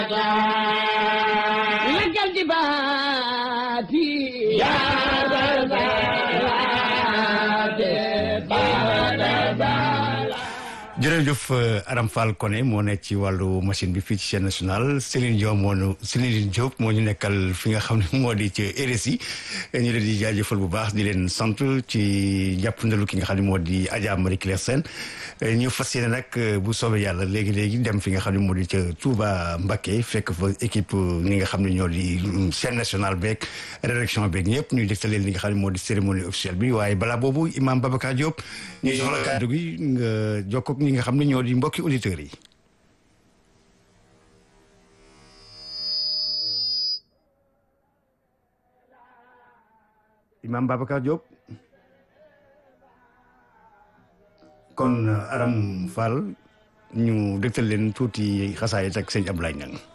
لك الجبات يا jërëjëf Aram Fall Koné moo nekk ci wàllu machine bi fii ci chaîne nationale Céline Diop moo ñu Céline Diop moo ñu nekkal fi nga xam ne moo di ci RSI ñu leen di jaajëfal bu baax di leen sant ci jàppandalu ki nga xam ne moo di Adja Marie Claire Sène ñu fas yéene nag bu soobee yàlla léegi léegi dem fi nga xam ne moo di ca Touba Mbacké fekk fa équipe ñi nga xam ne ñoo di chaîne nationale beeg rédaction beeg ñëpp ñuy dégtal leen li nga xam ne moo di cérémonie officielle bi waaye balaa boobu Imam Babacar Diop ñuy jox la kàddu gi nga jokkoog ñi nga xam ne ñoo di mbokki auditeurs yi. Imam Babacar Diop. kon Aram Fall ñu dégtal leen tuuti xasaayit ak sëñ Abdoulaye Niang